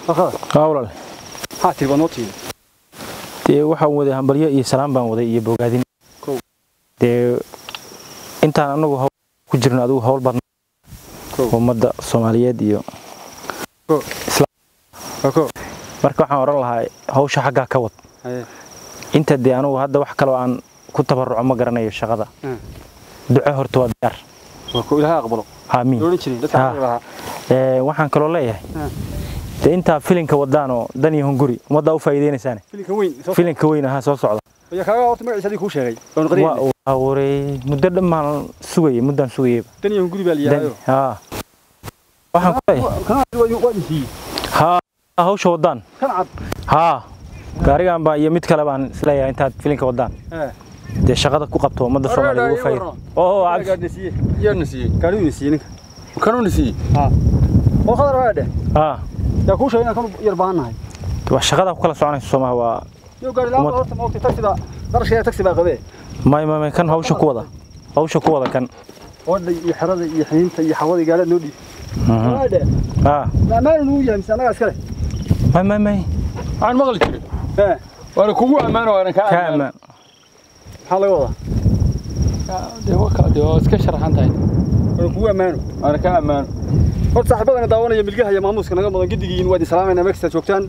khadar haa walaal maxaa tiri baad noo tiiri dee waxaan waday hambalyo iyo salaam baan waday iyo bogaadin Kow. dee intaan anagu hawl ku jirno adigu hawl baad Kow. ummadda soomaaliyeed iyo ko marka waxaan odhan lahaa hawsha xaggaa ka wad haye inta dee anugu hadda wax kaloo aan ku tabaruco ma garanayo shaqada Hmm. duco horta waa diyaar waa ko ilaahay aqbalo aamiin loolan jiray dadka Ha. aqbali lahaa Ee, waxaan kaloo leeyahay Hmm. dee intaa filinka wadaan oo dan iyo hunguri ummaddaa u faa'iideynaysaan filinka weyn soo filinka weyn ahaa soo socda ayaa kaaga horta magaciisa adii kuu sheegay oon waa qadiyay waa wareey muddo dhammaan sugayay muddaan sugayayba dan iyo guri baa la yihaayo Dan- haa waxaan ku leeyahay kana waa intii haa hawsha wadaan kan cad haa gaarigan baa iyo mid kale baan isleeyahay intaad filinka wadaan ee dee shaqada ku qabto ummadda soomaaliya ugu faa'iido oo cabdi gaadhi siiyey yaana siiyey gaadhi siiyey ninka kanuuna siiyey ha oo khadar waa dheh haa yaa kuu sheegay inaan kan yar baahannahay waa shaqada ku kala soconaysa soomaha waa iyo gaadhi laa Umad- horta ma ogtay taxi baa qarashkeeda taxi baa qabee may may may kan hawsha ku wada hawsha ku wada kan wadda iyo xerada iyo xiniinta iyo xawada gaadhi noo dhiib Mhm. waa dheh haa ammaan inuu yahay mise annagaa iskale may may may waxaan maqli jiray ee waana kugu ammaano waana kaa ka ammaano ammaan maxaa laga wadaa dee waa kaa dee waa iska sharaxan tahay waa kugu ammaano waana kaa ammaano horta saaxiibadana daawanaya milgaha iyo maamuuska naga mudan giddigiin waa idin salaamayna meekasta joogtaan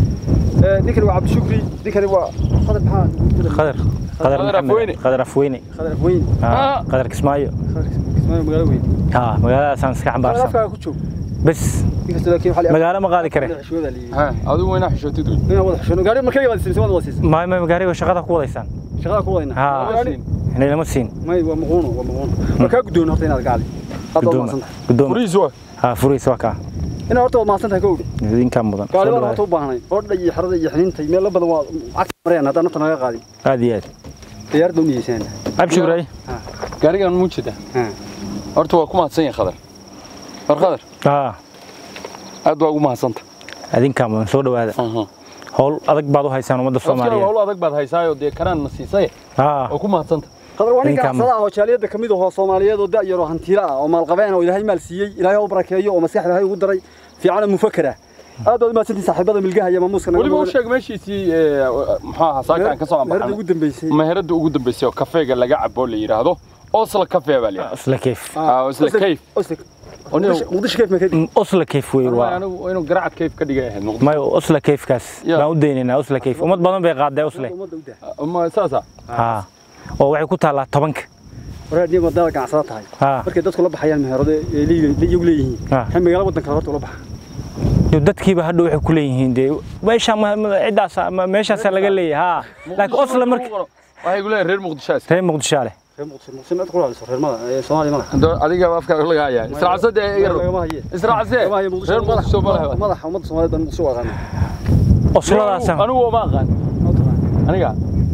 ee ninkani waa cabdishukri ninkani waa khadar maxaa qadar qadar Qadar maxamed Afweyne. qadar afweyne khadar afweyn haa Ah. qadar kismaayo kismaayo magaalo weyn haa magaaladaasaan iska khadar xambaarsan afkaaga ku joog bes ninkasta laakiin waxaa la magaalo ma qaadi kare xishooda liiyo ha adigu wayna xishootid wey inaan wada xishoono gaari markay wada siisay wada siisay may may gaariga shaqada ku wadaysaan shaqada ku wadayna haa gaari inay lama siin may waa muquuno waa muquuno waa kaa guddoon horta inaad gaali aad waa guddooma mahadsan tahay guddooma furihiis waa haa furihiisa waa kaa inaad horta waa mahadsan tahay kowdhi idinkaa mudan Soo gaari baan dhawaada. horta u baahnay odha iyo xerada iyo xiniinta iyo meelo badan waa cagta marayaan haddaan nafta naga qaadin aad iyo aad diyaarada u niyeysaan abshugray gaarigan muu jeeda horta waa ku mahadsan yahay khadar war khadar haa aad baa ugu mahadsanta idinkaa mudan soo dhawaada hawl adag baad u haysaan ummadda soomaaliya soomaaliyeed hawl adag baad haysaayo dee karaan na siisay haa oo ku mahadsanta qadar waa nin Ninkaan- ganacsada ah oo jaaliyadda ka mid ahoo soomaaliyeed oo da' yar oo hantiila ah oo maalqabeen oo ilaahay maal siiyey ilaahay ha u barakeeyo oo maskaxda ilaahay ugu daray fiicana mufakara aad baad u mahadsantihin saaxiibada milgaha iyo maamuuska naga weliba u mudan. sheeg meeshiisii ee, muxuu ahaa saaka aan ka soo meherada ambaxnay ugu dambeysay meherada ugu dambeysay oo kafeega laga cabo la yidhaahdo osla cafe baa la yidhahdaa isla kayf Ah, Oslo Cave. Oslo Oniyo- Muqdisho- muqdisho kayf ma kadib osla kayf wey Wallahi waa anigu inuu garacad kayf ka dhigay ahayd muqdisho may osla kayfkaas Ya. baan u daynaynaa osla kayf ummad badan bay qaaday osle ummadda u dah ma saasa haa oo waxay ku taallaa tobanka waraad niyo madada ganacsada tahay haa markay dadku la baxayaan meherado ee iyagu leeyihiin Ah. waxay magaalo waddanka horta ula baxa iyo dadkiiba hadhow waxay ku leeyihiin dee meesha ciddaas meeshaasaa laga leeyahay haa laakiin osla marka waxay ku leeyahay reer muqdisho aska reer muqdisho leh reer muqdisho muqdisho mid ku raadiso reer mada ee Soomaaliya madax Hadda adiga afkaaga laga hayaa israacsadee iga rog lagama haye israacsadee lagama haye muqdisho reer muqdisho ma laha madax ummadda Soomaaliyeed baan muqdisho u aqaan osladaasaan anigu ma aqaan aniga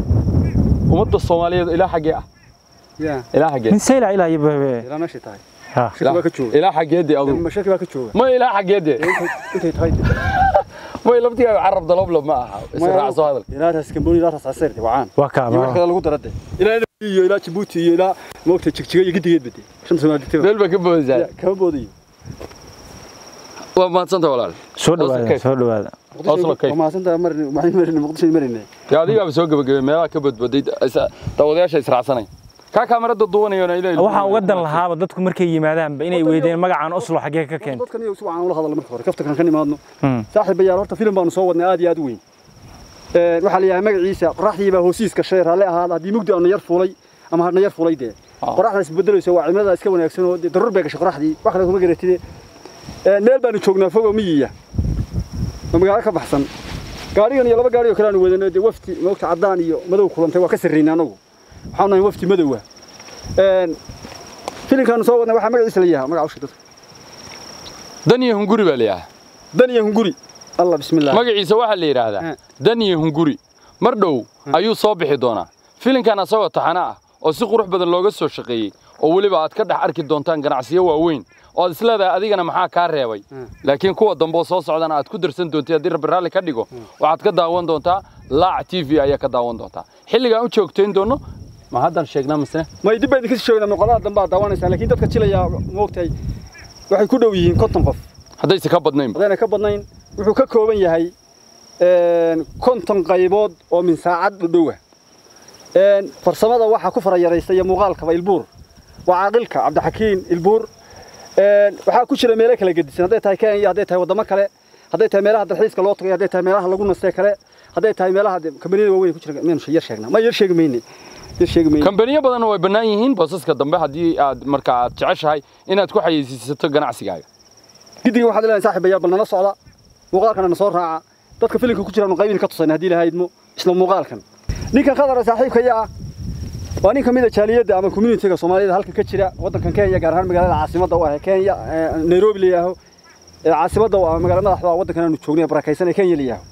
ummadda soomaaliyeed ilaa xaggee ah ya ilaa xaggee min sayla ilaa iyo bebe ilaa meeshay tahay haa shaki baa ka jooga ilaa xaggeedee adugu ma shaki baa ka jooga ma ilaa xaggeedee intay tahay ma laftigaaga carab daloblob ma aha israacso hadal ilaa ras kamboni ilaa ras aseer wacaan waa kaa iyo wax kale lagu darade ilaa Nairobi iyo ilaa Djibouti iyo ilaa moogta jigjiga iyo gidigeed bade shan Soomaali digtaba meel baa ka boodaysaa kama boodayo waa mahadsanta walaal soo dhawaada Kayf. soo dhawaada Oslo Cave. waa mahadsantahay marin maxay marin muqdisho marin yaa adigaaba soo gabagabay meelaha ka badbaday daawadayaasha israacsanay kaa kaamarada duwanayona ilaa waxaan uga dan lahaaba dadku markay yimaadaanba inay weydeen magacaan oslo xaggee ka keentay dadkan iyo si wacan ula hadalno marka hore kafta kan ka nimaadno Hmm. saaxiibayaal horta filim baanu soo wadnay aad iyo aad u weyn ee waxaa la yahay magaciisa qoraxdii baa hoosiiska shay raale ahaada haddii mugdi aanu yar fuulay ama hadna yar fuulay dee Ah. qoraxda isbedelaysa waa cimilada iska wanaagsan oo dee daruur bay gashay qoraxdii wax kale kuma garatide ee meel baanu joognaa fogo miyiya oo magaalo ka baxsan gaarigan iyo laba gaari oo kale aanu wadano dee wafti moogta caddaan iyo madow kulantay waa ka sarreynay anagu waxaanu nahay wafti madowa een filimkaanu soo wadnay waxaa magaciisa la yahaa magaca ushi dadka dan iyo hunguri baa la yidhaahdaa dan iyo hunguri allah bismillah magaciisa waxaa la yidhaahdaa Eh. dan iyo hunguri mar dhow ayuu soo bixi doonaa filinkan asagoo taxana ah oo si qurux badan looga soo shaqeeyey oo weliba aad ka dhex arki doontaan ganacsiyo waaweyn oo aad isleedahay adigana maxaa kaa reebay laakiin kuwa dambe oo soo socdana aad ku darsan doontay haddii rabbi raalli ka dhigo waxaad ka daawan doontaa laac t v ayaa ka daawan doontaa xilligaan u joogtayn doono ma haddan sheegnaa misne may dib baydin kasii sheegnaa muuqaalada dambe aad daawanaysaa laakiin dadka jilaya moogtahay waxay ku dhow yihiin konton qof haddayse ka badnaynba haddayna ka badnayn wuxuu ka kooban yahay konton qaybood oo min saacad dhudhowa farsamada waxaa ku fara yaraysta iyo muuqaalkaba ilbuur waa caaqilka cabdixakiin ilbuur waxaa ku jira meelo kala gedisan hadday tahay kenya hadday tahay waddamo kale hadday tahay meelaha dalxiiska loo tagay hadday tahay meelaha lagu nastee kale hadday tahay meelaha kambaniyada waaweyn ku jira miyanu yar sheegnaa ma yar sheegi mayne yar sheegi mayne kambaniyo badanna way bannaan yihiin boosaska dambe haddii aad marka aad jeceshahay inaad ku xayeysiisato ganacsigaaga giddiga waxaad leedahay saaxiibayaal bal nala socda muuqaalkana na soo raaca dadka filimka ku jiraanu qaybin ka tusayna haddii lahaydmo isla muuqaalkan ninkan khadara saaxiibkaya ah waa nin ka mid a jaaliyadda ama communitiga soomaaliyada halkan ka jira waddankan kenya gaar ahaan magaalada caasimadda u ah kenya nairobi la yidhaaho caasimadda u ah magaala madaxda waddankan aanu joognay barakaysan ee kenya la yidhaaho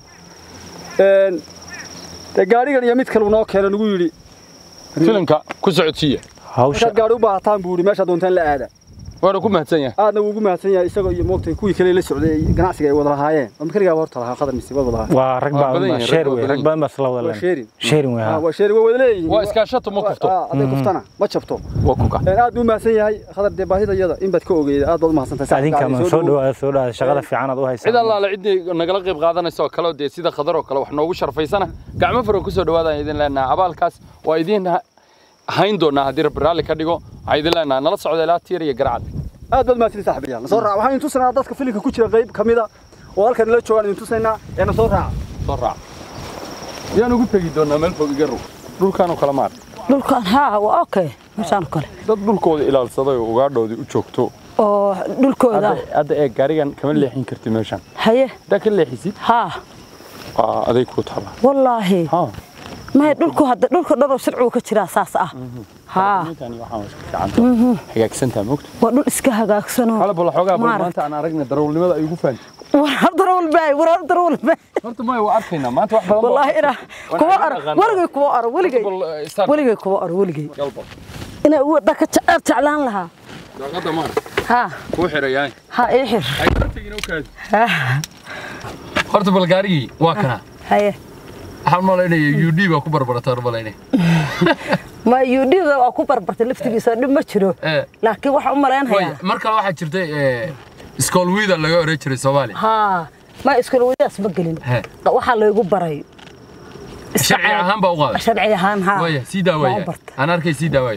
dee gaadhigan iyo mid kale noo keeno nagu yidhi filimka ku socodsiiya hawsha markaad gaadhi u baahataan buu yidhi meeshaad doontaan la aada waana ku mahadsan yahay aadna wuu ugu mahadsan yahay isagoo iyo moogtay kuwii kale la socday ganacsiga ay wada lahaayeen oo makanigaa horta lahaa qadar mise wada lahaa waa rag Waa badan baa yihiin, sheer rag waa wey badan rag badan baa isla wada waa leen sheerin sheerin wey Ah, ha waa sheeri waa wada leeyihiin waa iskaashato ma kufto Ah, hadday kuftana ma jabto waa kuka aad u mahadsan yahay khadar dee baahida iyada in baad ka ogeeda aad baad u mahadsantahay adinka ma soo dhawaada soo dhawaada shaqada fiican aad u cid haysaa allaale ciddii nagala qayb qaadanaysa oo kale oo dee sida khadar oo kale wax noogu sharfaysana gacmo faro kusoo dhawaadaan idin leenaha abaalkaas waa idin ha- hayn doonaa haddii rabbi raalli ka dhigo waxaa idin leenaha nala socda ilaa tiir iyo garacad aad baad mahadsantahay saaxiibayaal na soo raaca waxaan idin tusaynaa dadka filimka ku jira qayb ka mida oo halkan nala joogaan idin tusaynaa ee na soo raaca soo raac yaan ugu tegi doonaa meel fog iga row dhulkaanoo kale maar dhulkan haa waa okay meeshaan kale dad dhulkooda ilaalsaday oo ugaadhoodii u joogto oo dhulkooda hadda hadda ee gaarigan kama leexin karti meeshan haye haddaa ka leexisid haa waa aday kuu taala wallaahi ha may dhulku hadda dhulka dhan oo sharcigu ka jiraa saas ah haa Ninkani waxaan waa iska fiican hagaagsantaa mogta waa dhul iska hagaagsanoo xala bal xoogaa bal Maaragtay. maanta aan aragna darawalnimada ay ugu fahanti war darawal baay war darawal baay horta maya waa arkaynaa maanta wax badan baa- wallaahi ina Waan kuwa arag ar aqaan. waligay kuwa ar waligay Bal, eh, start. waligay kuwa ar waligay Galbo. ina wadda ka jecel jeclaan lahaa daaqada maar haa kuu xirayaay haa ii xir ay hortagina u kaadi Haa, horta bal gaarigii waa kana haye waxaan malaynaya ud baa ku barbarataan malaynaya ma yudhida waa ku barbartay laftigiisa dhib ma jiro Eh. laakiin waxaan u malaynayaa mar kale waxaa jirtay iskool wiida laga oran jiray soomaaliya haa ma iskula wadaas ma gelin He. waxaa laygu baray sharci ahaan baa u qaaday sharci ahaan haa waya sii Waan daawaya u bartay. aan arkay sii daawaya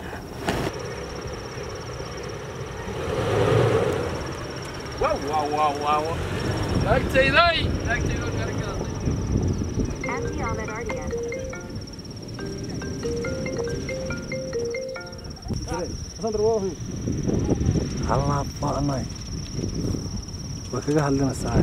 Naagtayday! Naagtayday oo gaariga Empty all that RDS. allah badanay way kaga hadlinaysaa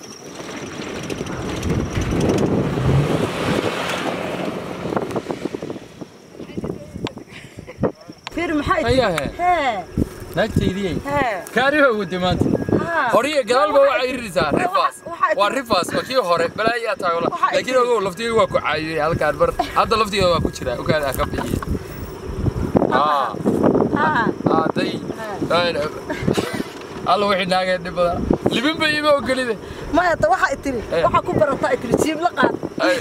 fiir maxay Ayahe, hee naagtaydii hee kaariho wadi maanta haa horiya gadaalba waxay irisaa rifaas waxay- waa rifaas waa kii hore balaayaa tahay wala Waxay laakiin ogow laftiga waa ku caayiyey halkaan bar hadda laftigeeda waa ku jira ogaada ka bixiye aa haa aaday alla wixii naageen dhib badan libin bay ima ogolide maya ta waxay tiri Eh. waxaa ku barataa ay tiri jiib la qaad Ay,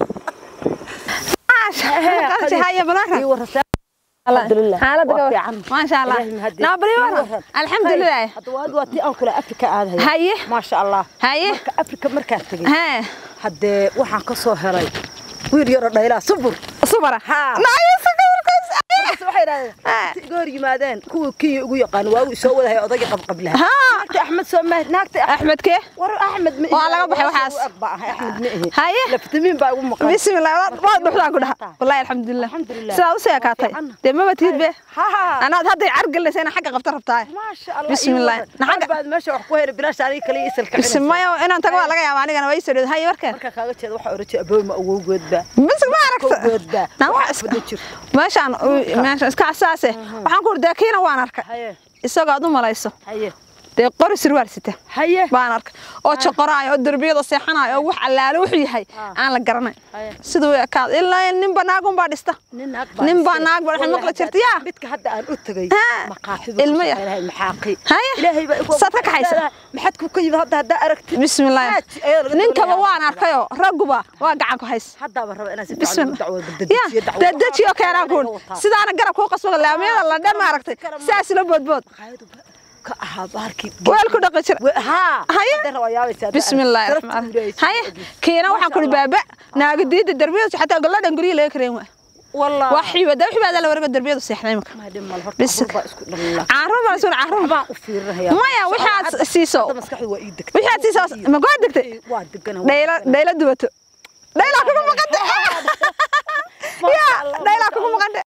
هيا بلاك ii warasa alxamdulilah حالتك waa fiican ما شاء الله إلهي مهدي. نابري ورا الحمد لله hadda waa waa tii aan kale afrika aadaya هاي maasha allah هاي marka afrika markaa tegey ها haddee waxaan ka soo helay wiil yaroo dhaylaa subur صبرة ها. نايس markaas waxay idhahdeen inta hor yimaadeen kuwii kii ugu yaqaan waa uu soo wadahay odagii qabqablaha ها naagta axmed soo mahad naagta احمد كيف war axmed ma Waa laga baxay waxaas. ba ahay axmed ma ihi Haye. laftamiin baa igu maqan بسم الله ما دخلان كلها والله الحمد لله الحمد لله. سلا وسيا كاتي fiican. دي ما بتيد به ha انا هذا عرق اللي سينا حق قبط ربطاي maasha allah بسم الله. naxaga baad meesha wax ku hayra bilaash aniga kale isalka بسم الله انا انت قال لك يا ماني انا ويسر هاي وركن marka kaaga jeeda waxa oranjay abooma awowgoodba بس ما عرفت awowgoodba نعم wax bada jirto ماشان ماشان اسكع اساسه waxaan ku urdaa kiina waan arkay haye isagoo aad u malayso haye dee qori sirwaal sita haye baan arkay oo joqoraayo oo derbiyada seexanayo oo wax allaale wuxuu yahay aan la garanay haye siduu u ekaad ilaa ninba naagun baa dhista nin naag Nin baa naag baa waxay maqli jirtay, yaa. midka hadda aan u tagay Haa. maqaaxidu Ilmo yar. maxaaqi Haye. ilaahay baa igu Saad ka kaxaysa? maxad ku ka yimid hadda hadda aragtid bismillaahi Aad ayaa laga ninkaba doonayaa. waan arkayoo ragguba waa gacan ku hays haddaaba raba inaan si fiican bismillah ugu dacwoodo ya dadjiyo dacwo dedejiyo keenaan kuun sidaana garab kuu qasbaga laamiyada la dhan maaragtay saas la boodbood ka ahaa baarkii weel ku dhaqi jira haa Haye. haddana waa yaabaysaa بسم الله الرحمن الرحيم هاي كينا waxaan kuli baaba naaga diida darbiyada xataa galadan guriga laga kareen waa والله waxii wada wixii baa la warga darbiyada seexnay marka ما دم الهرت بس- بس اسكو دللا caaro baa soo caaro baan u fiirinayaa maya waxaad siiso hadda maskaxdu waa ii degtay waxaad siiso ma go'an degtay waa degana dhayla dhayla dubato dhayla kugu maqanta ya dhayla kugu maqanta